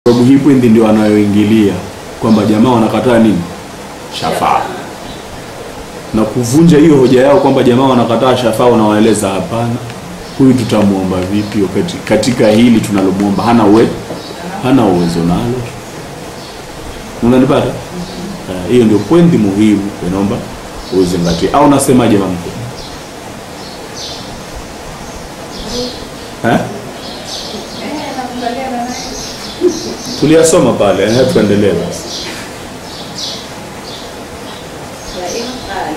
sababu hii pointi ndio wanayoingilia kwamba jamaa wanakataa nini shafaa na kuvunja hiyo hoja yao kwamba jamaa wanakataa shafaa wanawaeleza hapana huyu tutamwomba vipi wakati katika hili tunalomwomba hana uwe hana uwezo nalo unanipata Eh, hiyo ndio pointi muhimu inaomba uzingatie au nasemaje mamko eh? tuliyasoma pale eh, tuendelee basi وإن قال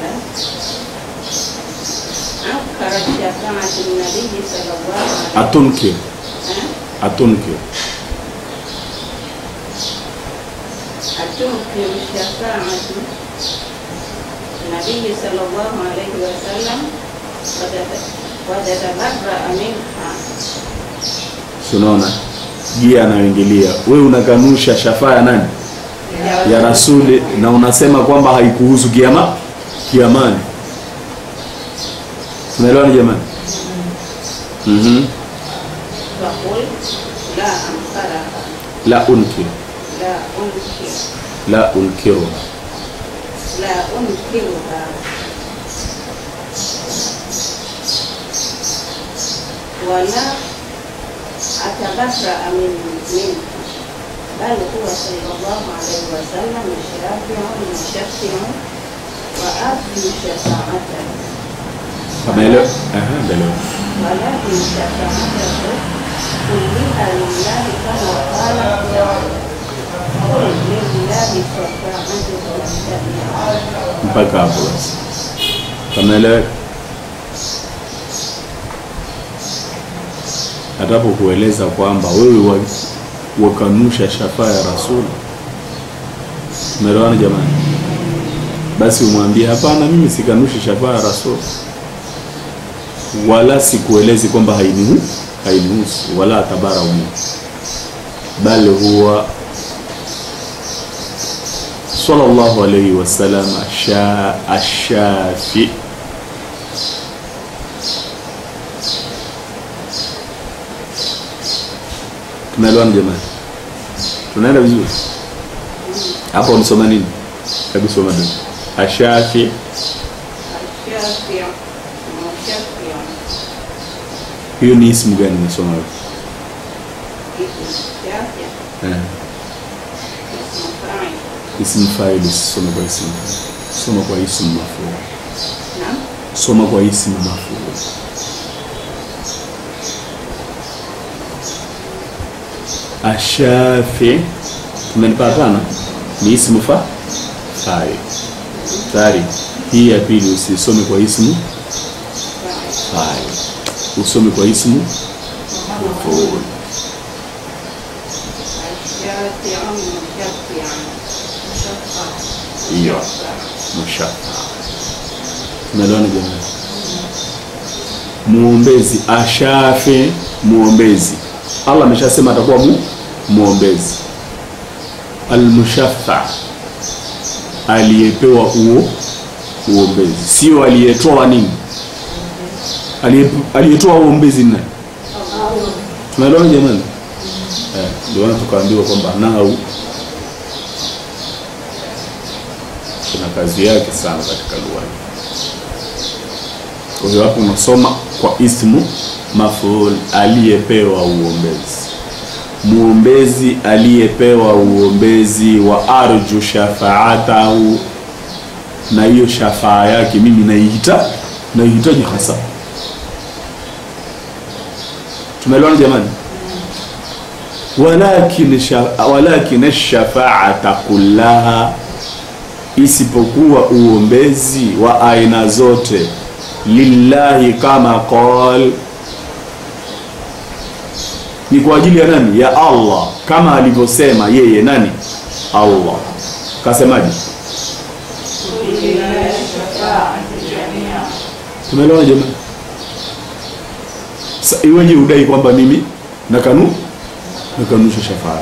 أنكر شفاعة النبي صلى الله عليه atunkir وسلم atunkir أتنكر شفاعة النبي صلى الله عليه وسلم وتت- وتتبرأ منها unaona je anayoingilia wewe unakanusha shafaa ya nani ya rasuli na unasema kwamba haikuhusu kiama kiamani tunaelewana jamani mm فقلت لا أنكرها la unkir لا أنكر la unkiru لا أنكرها ولا أتبرأ من منها بل هو صلى الله عليه وسلم الشافع المشفع وآخر شفاعته ameelewa Aha, ameelewa ولكن شفاعته كلها لله كما قال قل لله شفاعته والشفيع mpaka hapo basi ameeleweka hatapo kueleza kwamba wewe wa- wakanusha shafaa ya rasuli umeelewana jamani basi umwambie hapana mimi sikanushi shafaa ya rasuli wala sikuelezi kwamba hainihu hainihusu wala tabara umu bali huwa sallallahu alayhi wasallam asha ashafi tunaelewana jamani tunaenda vizuri hapo unisoma nini hebu soma nini ashafi الشافع المشفع hiyo ni ismu gani unasoma wewe اسم الشافع eh اسم فاعل ismu fa'il soma kwa ismu soma kwa ismu maf'ul نعم soma kwa ismu maf'ul ashafi tumenipatana ni ismu fa fa'il tayari hii ya pili usisome kwa ismu فاعل fa'il usome kwa ismu maf'ul الشافع المشفع مشفع hiyo mushaffa tumeelewana jamani muombezi ashafi muombezi allah ameshasema atakuwa mu, muombezi almushaffa aliyepewa uo uombezi sio aliyetoa nini Aliye- aliyetoa uombezi ni nani tumeelewana jamani eh, ndio maana tukaambiwa kwamba nahau kuna kazi yake sana katika lugha hii. Kwa hiyo hapo unasoma kwa ismu maful, aliyepewa uombezi, muombezi aliyepewa uombezi wa arju shafaatahu, na hiyo shafaa yake mimi naihita naihitaji hasa. Tumeelewana jamani? walakin sha- walakin shafaata kullaha isipokuwa uombezi wa aina zote lillahi kama qal ni kwa ajili ya nani ya allah kama alivyosema yeye nani allah kasemaje tumeelewana jamani Sa- iweje udai kwamba mimi nakanu nakanusha shafaa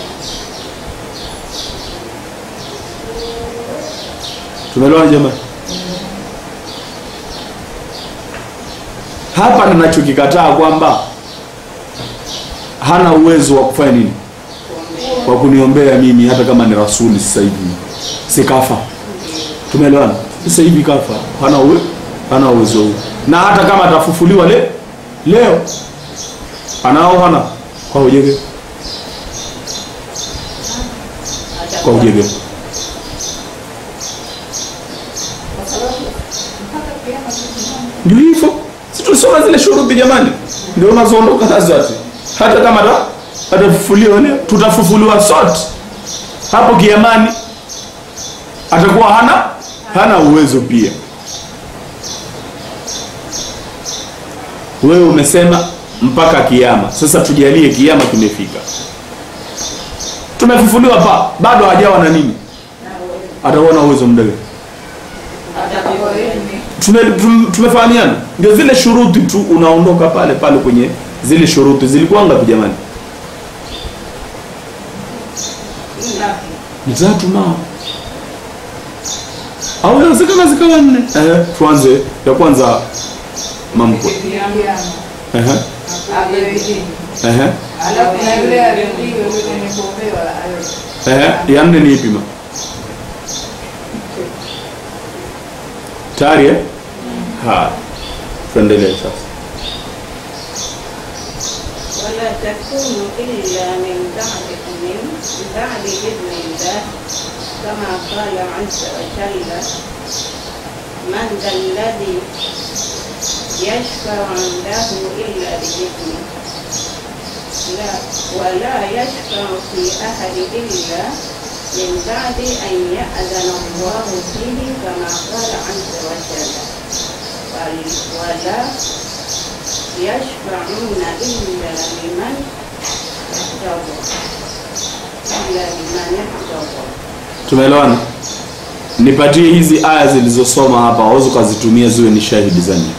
tumeelewana jamani hapa ninachokikataa kwamba hana uwezo wa kufanya nini kwa kuniombea mimi hata kama ni rasuli sasa hivi sikafa tumeelewana sasa hivi kafa hana uwe, hana uwezo huu na hata kama atafufuliwa le, leo anao hana kwa ujege kwa ujege Kwa sababu mpaka kiama tusimame. ndio hivyo si tulisoma zile shuruti jamani ndio unazoondoka nazo ati hata kama ata- atafufuliwa leo tutafufuliwa sote hapo kiamani atakuwa hana hana uwezo pia wewe umesema mpaka kiama sasa tujalie kiama kimefika tumefufuliwa pa bado hajawa na nini atakuwa na uwezo mdogo Atakuwa yeye tume, tum- tumefahamiana ndio zile shuruti tu unaondoka pale pale kwenye zile shuruti zilikuwa ngapi jamani ni tatu na au inawezekana zikawa nne eh, tuanze ya kwanza mamkwe kiama. Ehe, Apewe dini. ehe, Alafu na yule aliyepigwa yule mwenye kuombewa awe. ehe. ya nne ni ipi ma tayari eh? haya tuendelee sasa ولا تكون إلا من بعد من بعد إذن الله كما قال عز وجل من ذا الذي يشفع عنده إلا بإذنه لا ولا يشفع في أحد إلا من بعد أن يأذن الله فيه كما قال عز وجل وال- ولا يشفعون إلا لمن ارتضى إلا لمن ارتضى tumeelewana nipatie hizi aya zilizosoma hapa waweza ukazitumia ziwe ni shahidi za nini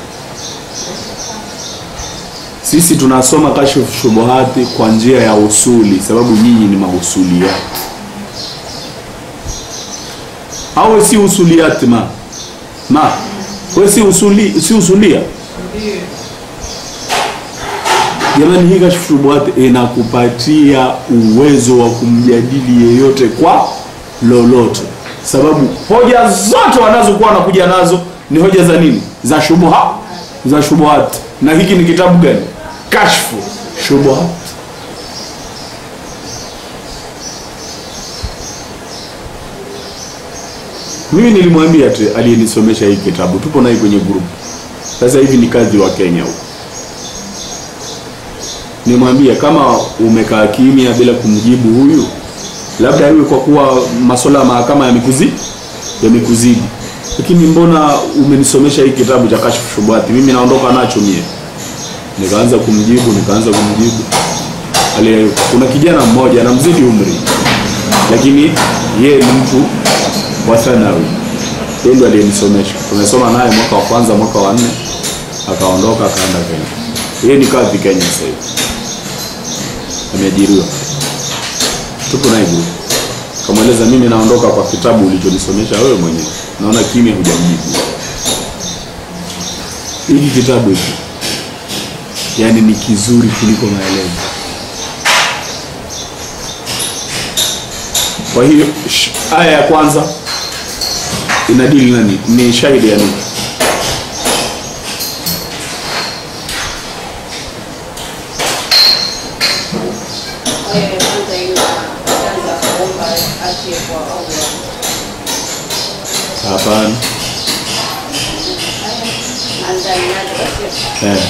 sisi tunasoma kashfu shubuhati kwa njia ya usuli sababu nyinyi ni mausuliati au we si usuliati ma ma we si usuli si usulia Ndio. jamani hii kashfu shubuhati inakupatia uwezo wa kumjadili yeyote kwa lolote sababu hoja zote wanazokuwa wanakuja nazo ni hoja za nini za shubuha za shubuhat na hiki ni kitabu gani kashfu shubuhat mimi nilimwambia tu aliyenisomesha hii kitabu tupo naye kwenye grupu sasa hivi ni kazi wa kenya huko nimwambia kama umekaa kimya bila kumjibu huyu labda iwe kwa kuwa masuala ya mahakama yamekuzi yamekuzidi lakini mbona umenisomesha hii kitabu cha kashfu shubuhati mimi naondoka nacho mie nikaanza kumjibu nikaanza kumjibu Ali, kuna kijana mmoja anamzidi umri lakini yeye ni mtu wa thanawi yeye ndo aliyenisomesha tumesoma naye mwaka wa kwanza mwaka wa nne akaondoka akaenda kenya yeye ni kadhi kenya sasa hivi ameajiriwa tupo naye group kamweleza mimi naondoka kwa kitabu ulichonisomesha wewe mwenyewe naona kimya hujamjibu hiki kitabu hiki yaani ni kizuri kuliko maelezo kwa hiyo sh- aya ya kwanza inadili nani ni shahidi ya nini aya ya kwanza inaanza kuomba atie kwa Allah. hapana Anza inaje? eh.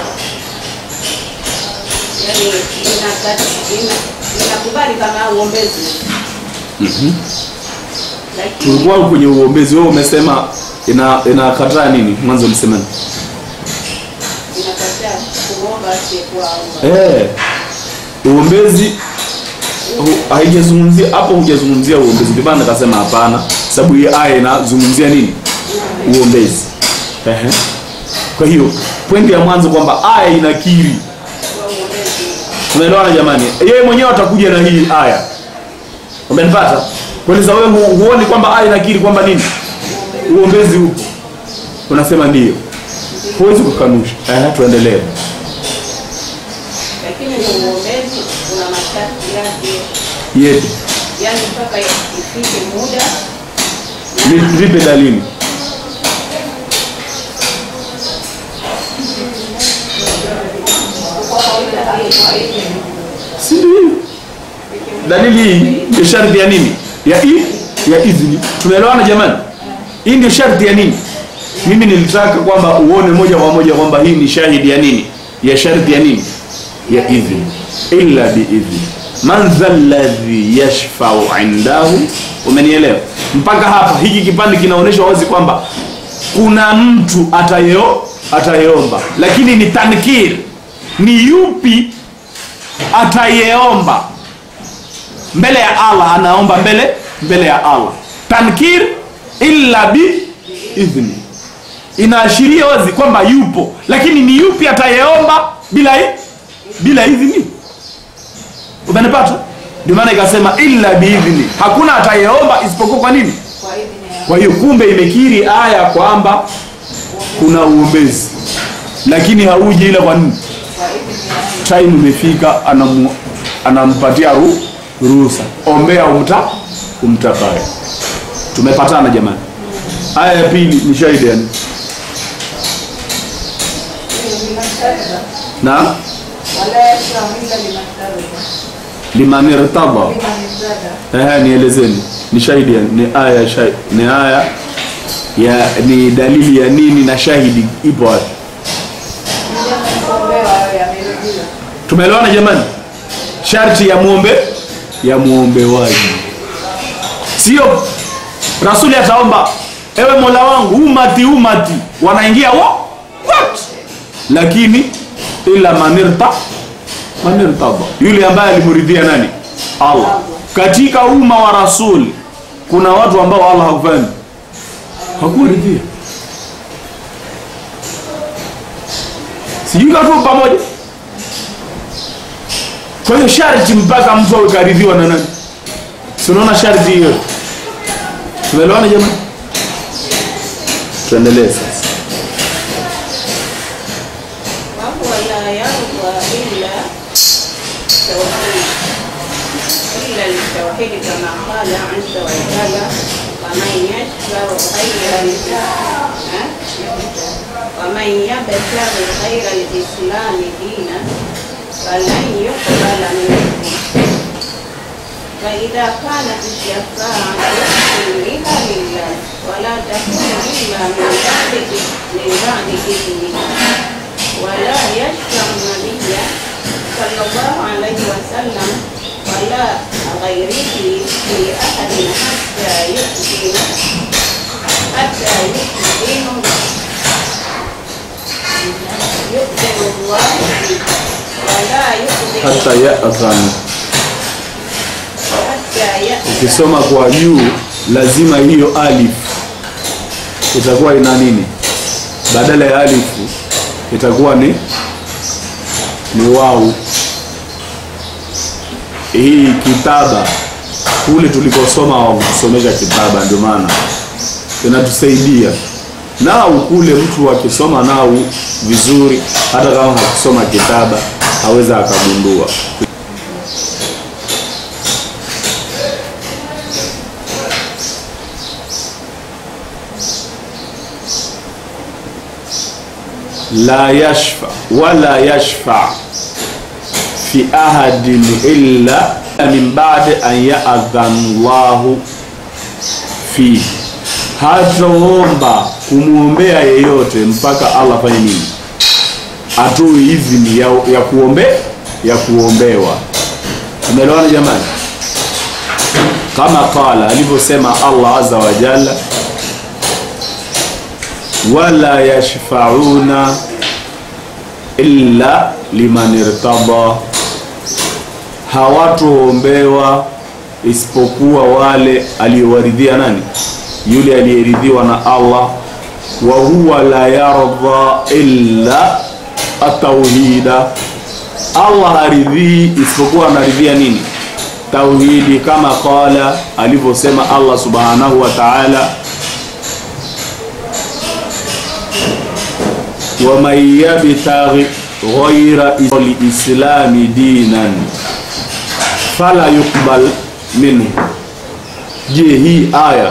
Yaani inakati- ina- inakubali kama uombezi mm-hmm. lakini tulikuwa kwenye uombezi wewe umesema ina inakataa nini mwanzo ulisema nini? inakataa kuomba atie kwa Allah. eh uombezi hu- haijazungumzia hapo hujazungumzia uombezi ndio maana nikasema hapana sababu hii aya inazungumzia nini uombezi Ehe. kwa hiyo pointi ya mwanzo kwamba aya inakiri Kwa uombezi tunaelewana jamani yeye mwenyewe atakuja na hii aya umenipata kueleza wewe hu, huoni kwamba aya inakiri kwamba nini uombezi upo unasema ndio huwezi kukanusha Ehe, tuendelee lakini ni uombezi una masharti yake yepi yani mpaka ifike muda Ni- nipe dalili si ndio hiyo dalili hii ndio sharti ya nini ya i ya idhni tumeelewana jamani hii ndio sharti ya nini mimi nilitaka kwamba uone moja kwa moja kwamba hii ni shahidi ya nini ya sharti ya nini ya idhni illa biidhni man dha alladhi yashfau indahu umenielewa mpaka hapa hiki kipande kinaonyesha wazi kwamba kuna mtu atayeo atayeomba lakini ni tankir ni yupi atayeomba mbele ya Allah anaomba mbele mbele ya Allah tankir illa bi idhni inaashiria wazi kwamba yupo lakini ni yupi atayeomba bila i- bila idhni umenipata ndio maana ikasema illa biidhni hakuna atayeomba isipokuwa kwa nini kwa idhini ya kwa hiyo kumbe imekiri aya kwamba kuna uombezi lakini hauji ile kwa nini kwa idhini ya time imefika anamu, anampatia ru, ruhusa ombea umta umtakaye tumepatana jamani aya ya pili ni shahidi yani limashtadha na wala yashfau illa limashtadha liman irtada liman irtada ehe nielezeni ni shahidi yani ni aya ya shahidi ni aya ya ni dalili ya nini na shahidi ipo wapi kuombewa awe amerudiwa tumeelewana jamani sharti ya muombe ya muombewaji sio rasuli ataomba ewe mola wangu umati umati wanaingia wo what lakini ila manirta manirtada yule ambaye alimuridhia nani allah katika umma wa rasuli kuna watu ambao allah hakufanya hakuwaridhia sijui kama tuko pamoja kwa hiyo sharti mpaka mtu awe karidhiwa na nani si unaona sharti hiyo tumeelewana jamani tuendelee sasa وهو لا يرضى إلا التوحيد إلا التوحيد كما قال عز وجل ومن يشفع خيرا ها؟ ومن يبتغي خير الإسلام دينا فلن يقبل منه فإذا كانت الشفاعة كلها لله ولا تكون إلا من بعد من بعد إذنه ولا يشفع النبي صلى الله عليه وسلم ولا غيره في أحد حتى يؤذن حتى يؤذن يؤذن الله به ولا يؤذن hata yadhan حتى يأذن ukisoma kwa juu lazima hiyo alif itakuwa ina nini badala ya alifu itakuwa ni ni wau hii kitaba kule tulikosoma wakusomesha kitaba ndio maana inatusaidia nau kule mtu akisoma nau vizuri hata kama hakusoma kitaba aweza akagundua la yashfa wala yashfa fi ahadin illa min ba'di an ya'dhan Allahu fi hataomba kumwombea yeyote mpaka Allah fanye nini atoe idhini ya, ya kuombe ya kuombewa tumeelewana jamani kama qala alivyosema Allah azza wa jalla wala yashfauna illa liman irtada, hawatoombewa isipokuwa wale aliyowaridhia nani? Yule aliyeridhiwa na Allah. Wa huwa la yardha illa atauhida, Allah haridhii isipokuwa anaridhia nini? Tauhidi, kama qala, alivyosema Allah subhanahu wa ta'ala waman yabtaghi ghaira lislami dinan fala yuqbal minhu je hii aya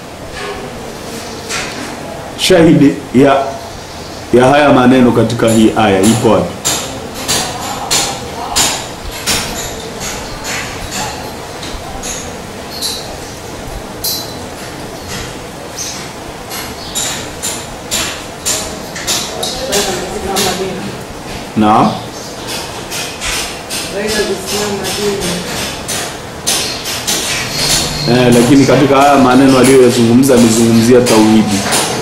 shahidi ya ya haya maneno katika hii aya ipo wapi naam eh, lakini katika haya maneno aliyoyazungumza amezungumzia tauhidi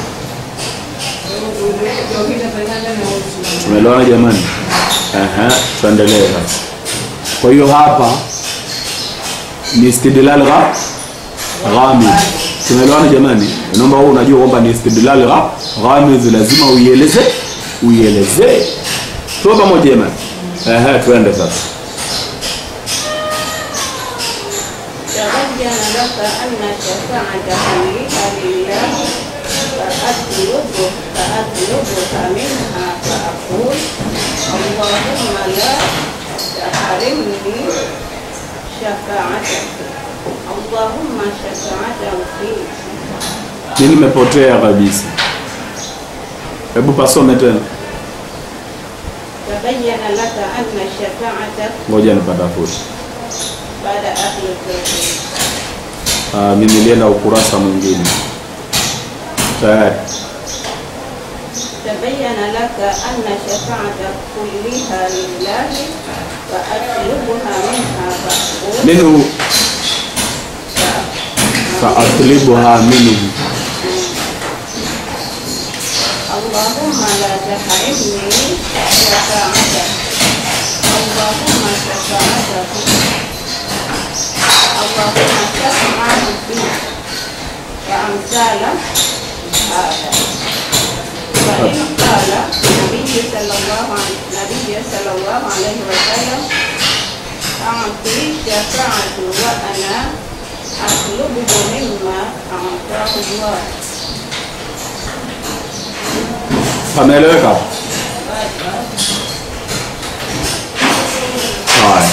tumeelewana jamani Aha, tuendelee sasa kwa hiyo hapa ni istidlal gha ghamid tumeelewana jamani naomba wewe unajua kwamba ni istidlal gha ghamid lazima uieleze uielezee tuwe pamoja jamani Aha, tuende sasa تبين لك أن الشفاعة كلها لله فأطلبه فأطلبها منها فأقول اللهم لا تحرمني شفاعتك اللهم شفاعته فيك Mimi nimepotea kabisa. Hebu pasome tena, تبين لك أن الشفاعة ngoja nipatafute. بعد أهل التوحيد Ah, mimi nilienda ukurasa mwingine tayari. تبين لك أن الشفاعة كلها لله فأطلبها منها فأقول Minhu faatlibuha minhu, اللهم لا تحرمني شفاعتك اللهم شفاعتك اللهم شفاعه فيك وأمثال هذا وإن قال النبي صلى الله عليه النبي صلى الله عليه وسلم أعطي شفاعة وأنا أطلبه مما أعطاه الله pameeleweka? Haya,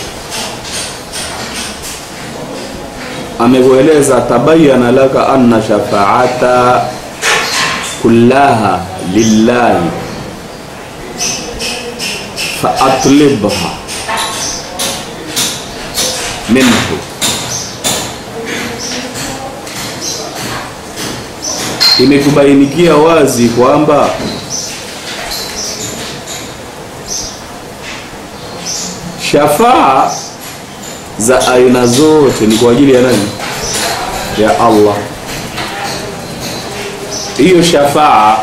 amekueleza tabayana laka anna shafaata kullaha lillahi faatlibha minhu imekubainikia wazi kwamba shafaa za aina zote ni kwa ajili ya nani? Ya Allah. Hiyo shafaa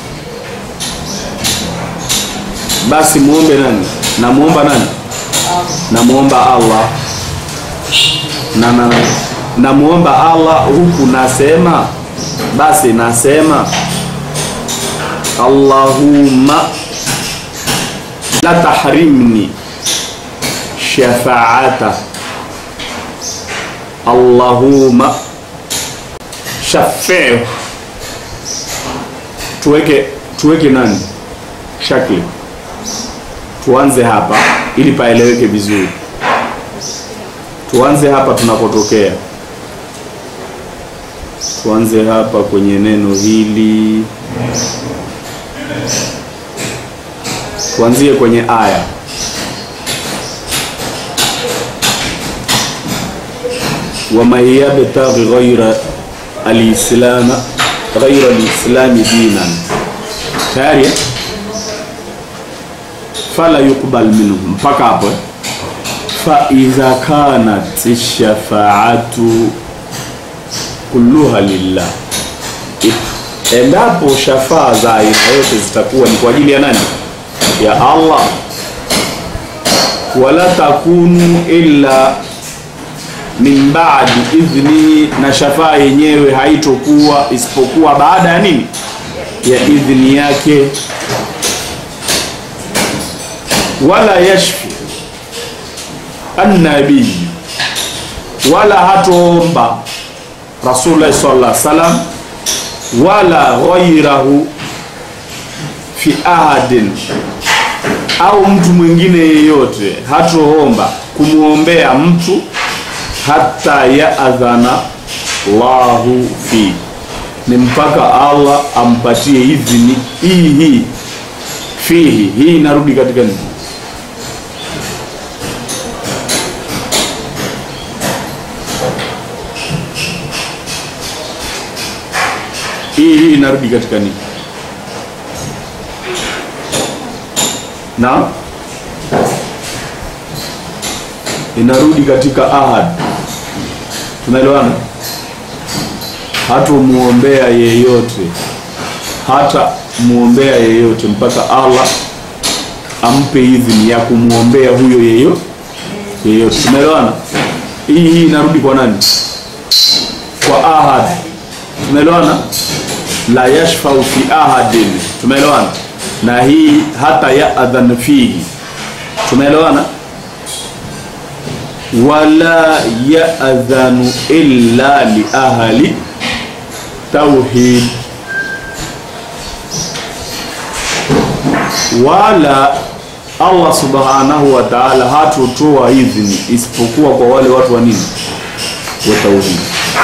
basi muombe nani? Namuomba nani? Namuomba Allah na na namuomba Allah huku nasema basi nasema Allahumma la tahrimni shafaata Allahumma shafiu tuweke tuweke nani shakli tuanze hapa ili paeleweke vizuri tuanze hapa tunapotokea tuanze hapa kwenye neno hili tuanzie kwenye aya waman yabtaghi ghaira alislama ghaira alislami dinan tayari eh? fala yuqbal minhu mpaka hapo eh? fa idha kanat shafaatu kulluha lillah endapo shafaa za aina yote zitakuwa ni kwa ajili ya nani ya Allah wala takunu illa min ba'di idhni na shafaa yenyewe haitokuwa isipokuwa baada ya nini ya idhni yake wala yashfi annabii wala hatoomba Rasulullah sallallahu alaihi wasallam wala ghairahu fi ahadin au mtu mwingine yeyote hatoomba kumwombea mtu hata yaadhana Allahu fi, ni mpaka Allah ampatie idhini hii hii fihi. Hii inarudi katika nini? Hii hii inarudi katika nini? Naam, inarudi katika ahad. Tunaelewana? Hatumuombea yeyote, hata muombea yeyote mpaka Allah ampe idhini ya kumwombea huyo yeyo yeyote. Tumeelewana? Hii hii inarudi kwa nani? Kwa ahad. Tumeelewana? La yashfau fi ahadin. Tumeelewana? Na hii hata yaadhan fihi. Tumeelewana? Wala yaadhanu illa li ahli tauhid, wala Allah subhanahu wa ta'ala hatotoa idhini isipokuwa kwa wale watu wa nini? Wa tauhid.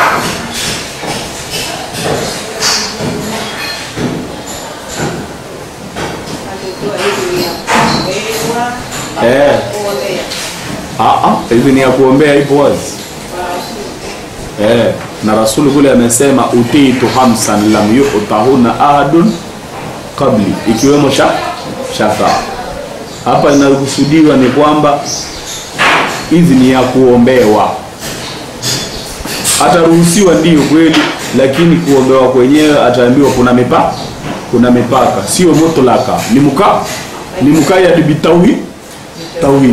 Alitoa idhini ya kuombewa Eh. kuombea Ah, ah, idhini ya kuombea ipo wazi kwa Rasuli. eh, na rasuli kule amesema utitu hamsan lam yutahuna ahadun qabli, ikiwemo sha shafaa. Hapa inakusudiwa ni kwamba idhini ya kuombewa ataruhusiwa ndiyo kweli, lakini kuombewa kwenyewe ataambiwa kuna mipaka, kuna mipaka, sio mutlaka, ni muka ni mukayad bitauhid tauhid.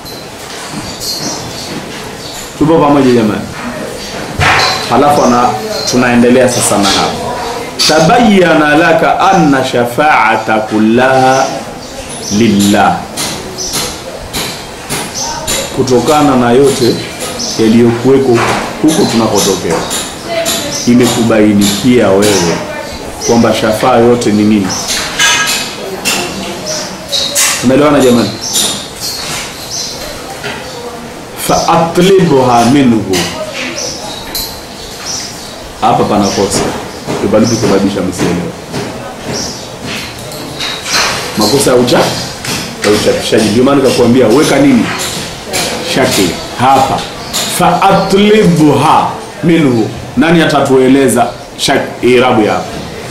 Tupo pamoja jamani? Halafu ana tunaendelea sasa na hapa, tabayyana laka anna shafaata kullaha lillah, kutokana na yote yaliyokuweko huko tunakotokea, imekubainikia wewe kwamba shafaa yote ni nini. Umeelewana jamani? faatlibha minhu. Hapa panakosa ibalitu kusababisha msielewe makosa ya ucha ya uchapishaji. Ndio maana nikakwambia weka nini shakli hapa, faatlibha minhu. Nani atatueleza shak irabu ya hapa?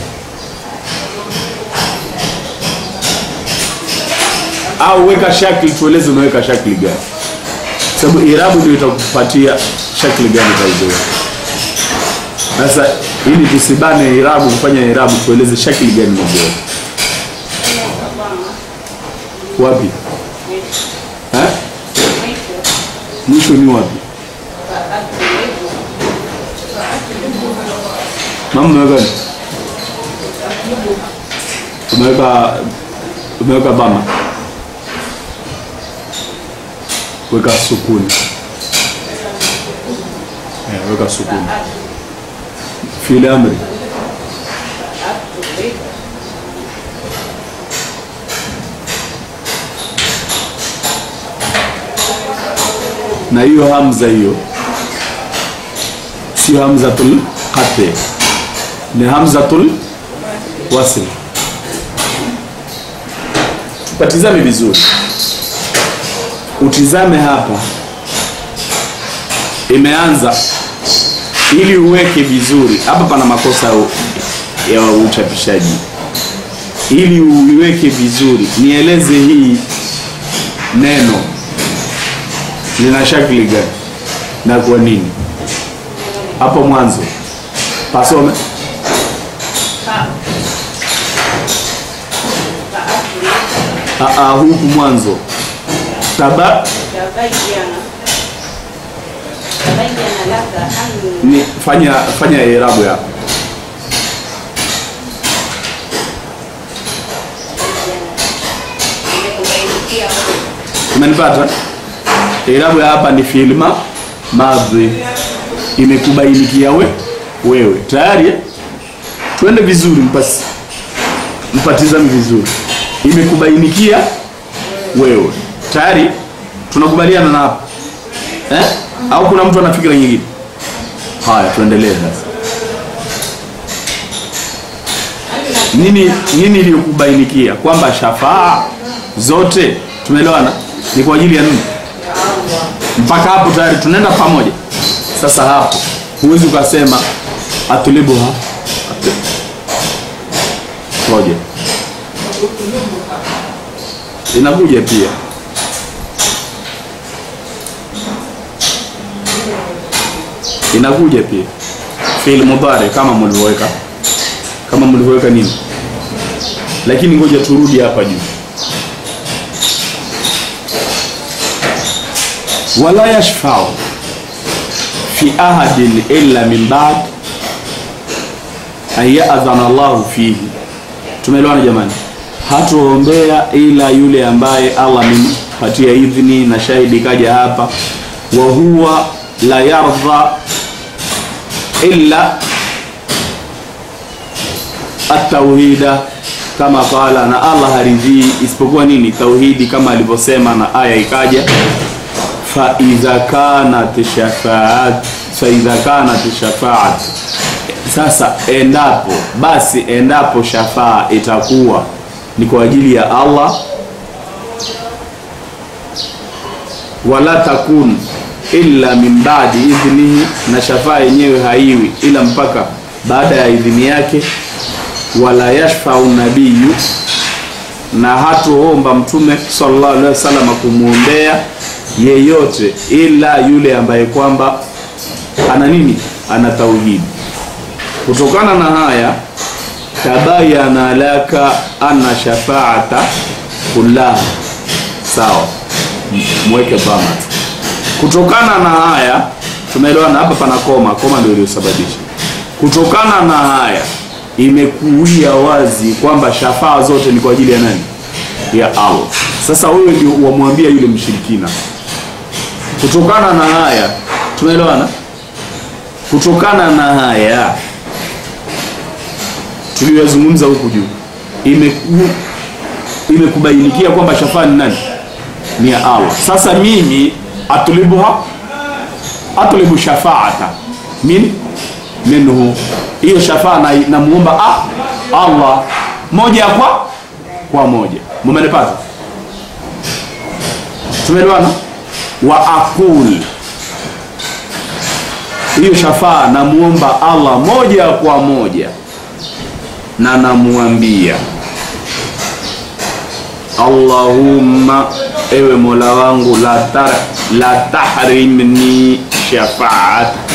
Au weka shakli, tueleze unaweka shakli gani? sababu irabu ndio itakupatia shakli gani utaizoea. Sasa ili tusibane irabu kufanya irabu, tueleze shakli gani unazoea. Wapi eh? Mwisho ni wapi? Mama umeweka nini? Umeweka umeweka bama weka sukuni eh, weka sukuni fili amri na hiyo hamza hiyo sio hamzatul qati ni hamzatul wasl tupatizame vizuri utizame hapa, imeanza ili uweke vizuri hapa. Pana makosa ya uchapishaji, ili uiweke vizuri, nieleze hii neno lina shakli gani na kwa nini? Hapo mwanzo pasome Aa, huku mwanzo taba Tabayyana tabayyana laka anna ni fanya fanya irabu yako imekubainikia umenipata irabu ya hapa ni filma madhi imekubainikia we wewe tayari eh? twende vizuri mpasi mpatizame vizuri imekubainikia wewe tayari tunakubaliana na hapa eh? au kuna mtu ana fikira nyingine haya tuendelee sasa nini nini iliyokubainikia kwamba shafaa zote tumeelewana ni kwa ajili ya nini mpaka hapo tayari tunaenda pamoja sasa hapo huwezi ukasema atulibuha atu- ngoja inakuja pia inakuja pia fi'il mudhari kama mlivyoweka kama mlivyoweka nini lakini ngoja turudi hapa juu wala yashfau fi ahadin illa min ba'd an ya'dhana Allahu fihi tumeelewana jamani hatuombea ila yule ambaye Allah amempatia idhini na shahidi kaja hapa wa huwa la yardha illa at-tauhida kama qala na Allah haridhii isipokuwa nini tauhidi kama alivyosema na aya ikaja fa idha kanat shafaat fa idha kanat shafaat sasa endapo basi endapo shafaa itakuwa ni kwa ajili ya Allah wala takun illa min ba'di idhnihi na shafaa yenyewe haiwi ila mpaka baada ya idhini yake wala yashfau nabiyu na hatuomba mtume sallallahu alaihi wasallam kumwombea yeyote ila yule ambaye kwamba ana nini ana tauhidi kutokana na haya tabayana laka anna shafaata kullaha sawa M- mweke bama kutokana na haya tumeelewana hapa pana koma koma ndio iliyosababisha kutokana na haya imekuia wazi kwamba shafaa zote ni kwa ajili ya nani ya Allah sasa wewe ndio wamwambia yule mshirikina kutokana na haya tumeelewana kutokana na haya tuliyozungumza huku juu imeku imekubainikia kwamba shafaa ni nani ni ya Allah sasa mimi atulibuha atlubu shafaata min minhu hiyo shafaa na namuomba ah, Allah moja kwa kwa moja mumenipata tumeelewana wa aqul hiyo shafaa namuomba Allah moja kwa moja na namuambia Allahumma ewe Mola wangu la tar, la tahrimni shafaat